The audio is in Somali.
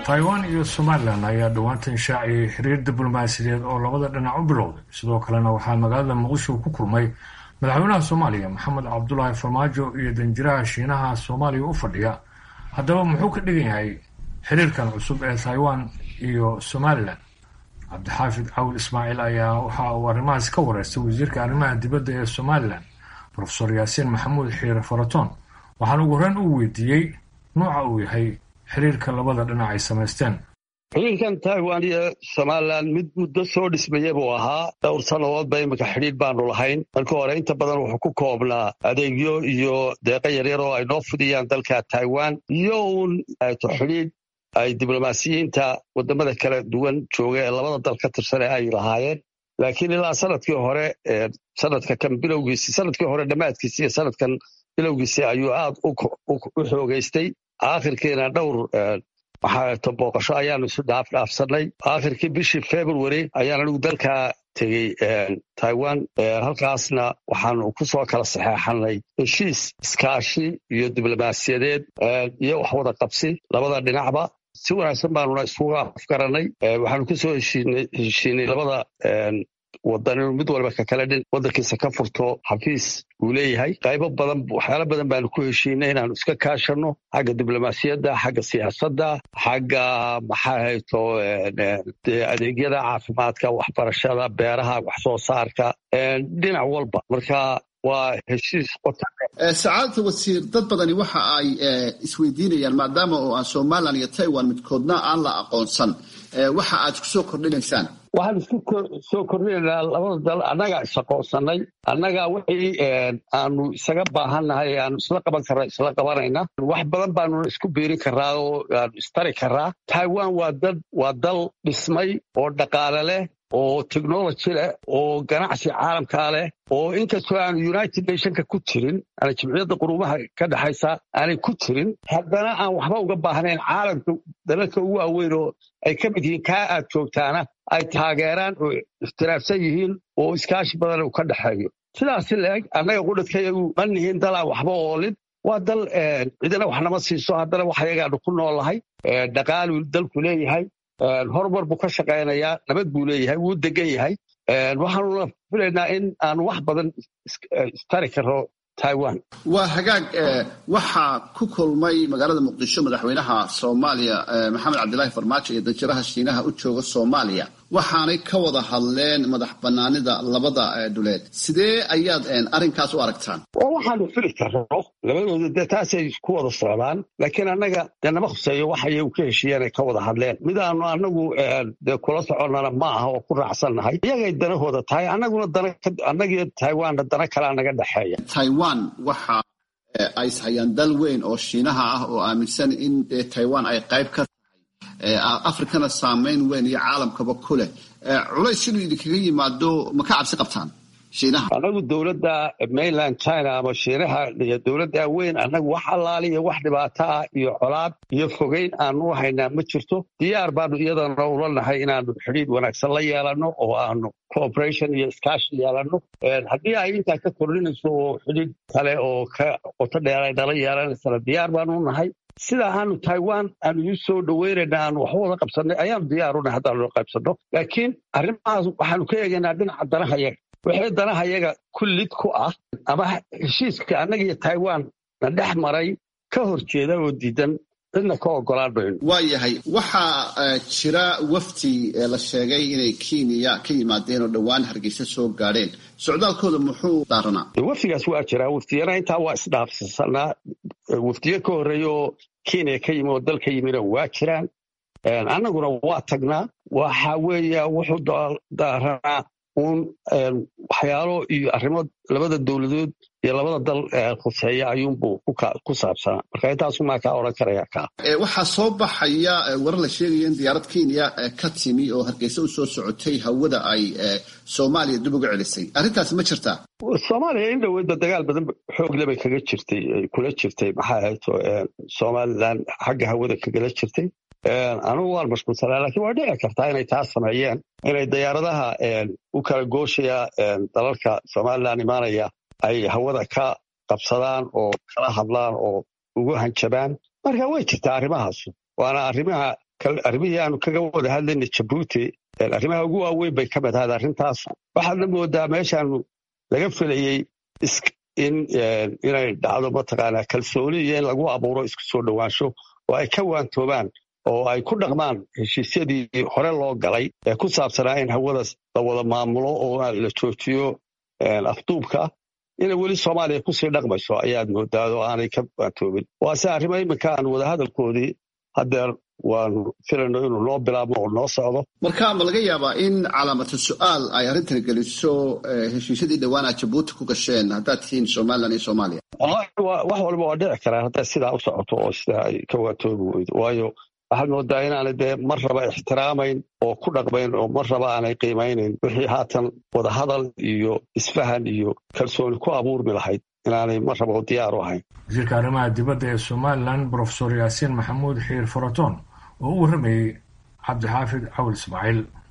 taiwan iyo somalilan ayaa dhowaantan shaaciyay xiriir diblomaasiyadeed oo labada dhinac u bilowday sidoo kalena waxaa magaalada muqdisho ku kulmay madaxweynaha soomaaliya maxamed cabdulaahi farmaajo iyo danjiraha shiinaha soomaaliya u fadhiya haddaba muxuu ka dhigan yahay xiriirkan cusub ee taiwan iyo somalilan cabdixaafid cawil ismaaciil ayaa waxa uu arrimahaas ka wareystay wasiirka arrimaha dibadda ee somalilan profesor yaasiin maxamuud xiire faratoon waxaana ugu horreyn uu weydiiyey nuuca uu yahay xiriirka labada dhinac ay samaysteen xiriirkan taiwan iyo somalilan mid muddo soo dhismaya buu ahaa dhowr sannadoodba iminka xidhiir baanu lahayn marka hore inta badan wuxuu ku koobnaa adeegyo iyo deeqo yaryar oo ay noo fidiyaan dalka taiwan iyo uun to xidhiir ay diblomaasiyiinta wadamada kala duwan jooga ee labada dal ka tirsane ay lahaayeen laakiin ilaa sanadkii hore sanadka kan bilowgiisi sanadkii hore dhammaadkiisi iyo sanadkan bilowgiisi ayuu aad u xoogeystay aakhirkiina dhowr maxaato booqasho ayaanu isu dhaafdhaafsanay aakhirkii bishii february ayaan anigu dalkaa tegey taiwan halkaasna waxaanu ku soo kala saxeexanay heshiis iskaashi iyo diblomaasiyadeed iyo wax wada qabsi labada dhinacba si wanaagsan baanuna iskuga afgaranay waxaanu ku soo heshiinay labada wadan inuu mid walba ka kale dhin waddankiisa ka furto xafiis uu leeyahay qaybo badan waxyaalo badan baanu ku heshiinay inaanu iska kaashanno xagga diblomaasiyadda xagga siyaasadda xagga maxaa hayto adeegyada caafimaadka waxbarashada beeraha wax soo saarka dhinac walba marka waa heshiis sacaadata wasiir dad badani waxa ay isweydiinayaan maadaama oo aan somalilan iyo taiwan midkoodna aan la aqoonsan waxa aad ku soo kordhinaysaan waxaan isku soo kordhinaynaa labada dal annagaa isaqoonsanay annagaa wixii aanu isaga baahannahay aanu isla qaban karna isla qabanayna wax badan baanu isku biirin karaa oo aanu istari karaa taiwan waa dad waa dal dhismay oo dhaqaale leh oo technology leh oo ganacsi caalamkaa leh oo inkastoo aanu united nationka ku jirin ana jimciyadda quruumaha ka dhexaysa aanay ku jirin haddana aan waxba uga baahnayn caalamka dalalka ugu waaweyn oo ay ka mid yihiin kaa aad joogtaana ay taageeraan oo iftiraafsan yihiin oo iskaashi badan uu ka dhexeeyo sidaasi leeg annaga qudhadkayagu ma nihiin dalaan waxba oolin waa dal cidina wax nama siiso haddana wax ayagaanu ku noolahay dhaqaaluu dalku leeyahay horumar buu ka shaqaynayaa nabad buu leeyahay wuu degan yahay waxaanuna filaynaa in aanu wax badan istari karno taiwan waa hagaag waxaa ku kulmay magaalada muqdisho madaxweynaha soomaaliya maxamed cabdilaahi farmaajo iyo danjiraha shiinaha u jooga soomaaliya waxaanay ka wada hadleen madax banaanida labada dhuleed sidee ayaad arrinkaas u aragtaan waxaanu fili karno labadooda dee taasay ku wada socdaan laakiin annaga dee nama khuseeyo wax ayay ka heshiiyeen ay ka wada hadleen midaanu annagu dee kula soconnana ma aha oo ku raacsannahay iyagay danahooda tahay annaguna danannagiyo taiwanna dana kalea naga dhexeeya taiwan waxa ay ishayaan dal weyn oo shiinaha ah oo aaminsan in taiwan ay qayb ka afrikana saamayn weyn iyo caalamkaba ku leh culays inuu idinkaga yimaado ma ka cabsi qabtaan shiinaha annagu dowladda mainland china ama shiinaha iyo dowladda weyn annagu wax allaali iyo wax dhibaato ah iyo colaad iyo fogeyn aanu haynaa ma jirto diyaar baanu iyadana ula nahay inaanu xidhiid wanaagsan la yeelanno oo aanu cooperation iyo iskaashi yeelanno haddii ay intaa ka kordhinayso oo xidhiid kale oo ka qoto dheeray nala yeelanaysana diyaar baanu nahay sida aanu taiwan aanu iu soo dhoweynayna aanu waxba wada qabsannay ayaanu diyaarunay haddaanu qaybsanno laakiin arrimahaas waxaanu ka eegaynaa dhinaca danahayaga wixii danahayaga kullid ku ah ama heshiiska annaga iyo taiwan na dhex maray ka hor jeeda oo diidan cidna ka ogolaan mayno waa yahay waxaa jira wafdi la sheegay inay kenya ka yimaadeen oo dhowaan hargeysa soo gaadheen socdaalkooda muxuu daaranaa wafdigaas waa jiraa waftiyana intaa waa isdhaafsanaa wafdiyo ka horreeya oo kenya ka yimi oo dalka yimina waa jiraan annaguna waa tagnaa waxa weeya wuxuu daaranaa uun waxyaalo iyo arrimo labada dowladood iyo labada dal khuseeya ayuunbuu ku saabsanaa marka intaasumaa kaa odhan karaya kaa waxaa soo baxaya warar la sheegaya in diyaarad kenya ka timi oo hargeysa u soo socotay hawada ay soomaaliya dib uga celisay arrintaasi ma jirtaa soomaaliya in dhoweydba dagaal badan xoogle bay kaga jirtay kula jirtay maxaa ahayto somalilan xagga hawada kagala jirtay anugu waan mashquulsanaa lakiin waa dhici kartaa inay taas sameeyeen inay diyaaradaha u kala gooshaya dalalka somalilan imaanaya ay hawada ka qabsadaan oo kala hadlaan oo ugu hanjabaan marka way jirtaa arrimahaas waana arrimaha arrimihii aanu kaga wada hadlayna jabuuti arrimaha ugu waaweyn bay ka mid ahayd arrintaas waxaadna moodaa meeshaanu laga filayey in inay dhacdo mataqaanaa kalsooni iyo in lagu abuuro isku soo dhowaansho oo ay ka waantoobaan oo ay ku dhaqmaan heshiisyadii hore loo galay ee ku saabsanaa in hawadaas la wada maamulo oo la joojiyo afduubka inay weli soomaaliya kusii dhaqmayso ayaad moodaa oo aanay ka waantoobin waase arrimo iminka aan wadahadalkoodii haddeer waanu filayno inuu noo bilaabmo oo noo socdo marka ma laga yaabaa in calaamatu su-aal ay arrintan geliso heshiisyadii dhawaana jabuuti ku gasheen haddaad tihiin somalilan iyo soomaaliya wax walba waa dhici karaa hadday sidaa u socoto oo sidaa ay ka waantoobi weydo waayo waxaad moodaa inaanay dee mar raba ixtiraamayn oo ku dhaqmayn oo mar raba aanay qiimaynayn wixii haatan wadahadal iyo isfahan iyo kalsooni ku abuurmi lahayd inaanay mar raba diyaar u ahayn wasiirka arrimaha dibadda ee somalilan brofesor yaasiin maxamuud xiir faraton oo u warramayey cabdixaafid cawil ismaaciil